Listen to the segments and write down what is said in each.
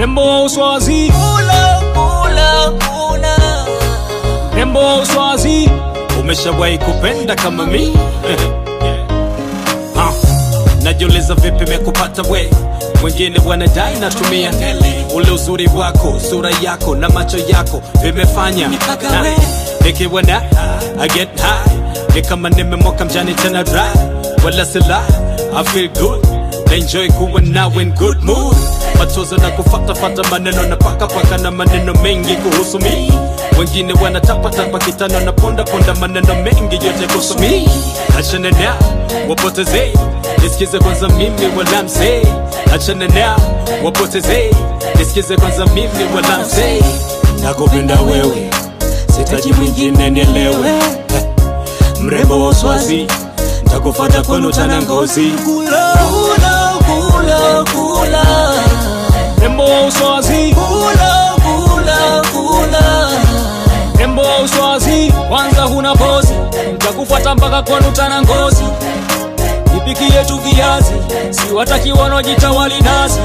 Rembo wa Uswazi, Kula, kula, kula. rembo wa Uswazi, umeshawahi kupenda kama mi? Ha, najiuliza vipi mekupata we wengine wanadai natumia ule uzuri wako sura yako na macho yako vimefanya Nipaka Na, we. nikiwa na I get high ni kama nimemoka mjani tena dry wala sila I feel good na enjoy kuwa nawe in good mood matozo na kufatafata maneno na pakapaka na maneno mengi kuhusu mi wengine wanatapatapa kitano na pondaponda maneno mengi yote kuhusu mi achana nao wapoteze nisikize kwanza mimi wala msee achana nao wapoteze nisikize kwanza mimi wala msee nakupenda wewe sitaji mwingine nielewe Eh, mrembo wa uswazi ntakufata kwenu tana ngozi Kula, kula, kula, kula. mrembo wa uswazi Kula, kula, kula. mrembo wa uswazi kwanza huna pozi ntakufuata mpaka kwenu tana ngozi nipikie tu viazi si wataki wanaojitawali nazi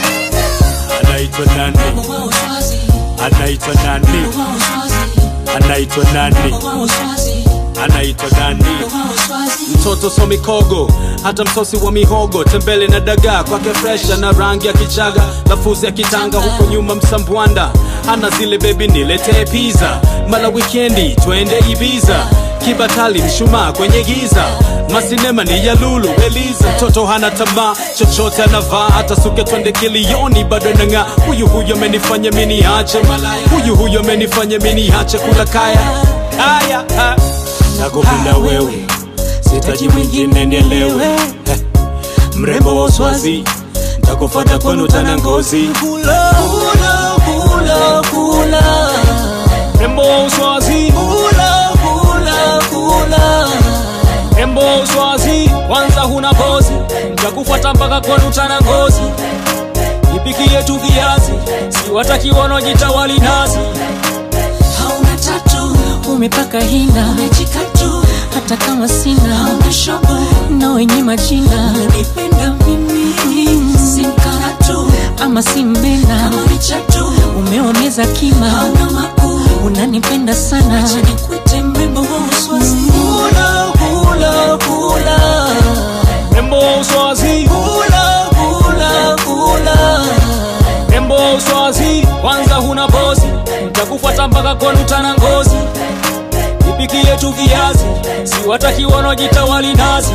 anaitwa nani Wa Uswazi, anaitwa nani wa Uswazi, anaitwa nani wa Uswazi, anaitwa nani wa Uswazi. mtoto so mikogo hata msosi wa mihogo tembele na dagaa kwake fresha na rangi ya kichaga lafuzi ya kitanga huko nyuma msambwanda hana zile bebi niletee pizza mala wikendi twende ibiza kibatali mshumaa kwenye giza masinema ni ya lulu eliza mtoto hana tamaa chochote anavaa hata suke twende kilioni bado nang'aa huyu huyu amenifanya mini ache malaya huyu huyu amenifanya mini ache kula kaya haya ha. nakupenda wewe sitaji mwingine nielewe Eh, mrembo wa uswazi ntakufata kwenu tana ngozi Kula, kula, kula, kula. mrembo wa uswazi Kula, kula, kula. mrembo wa uswazi kwanza huna pozi ntakufuata mpaka kwenu tana ngozi nipikie tu viazi si wataki wanaojitawali nazi Hauna tatu, umepaka hina umejikatu, hata kama sina hauna shobo, na wenye majina unanipenda mimi, si mkaratu, ama si mbena kama ni chatu, umewameza kima hauna makuu, unanipenda sana acha nikuite mrembo wa Uswazi. Kula, kula, kula. mrembo wa uswazi Kula, kula, kula. mrembo wa uswazi kwanza huna pozi ntakufuata mpaka kwenu tana ngozi nipikie tu viazi si wataki wanaojitawali nazi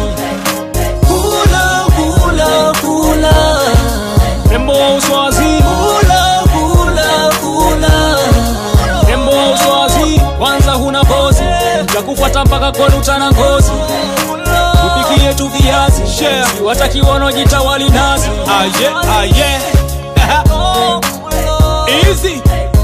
Kula, kula, kula. mrembo wa uswazi Kula, kula, kula. mrembo wa uswazi kwanza huna pozi ntakufuata mpaka kwenu tana ngozi nipikie tu viazi si wataki wanaojitawali nazi ah, yeah, ah, yeah. Easy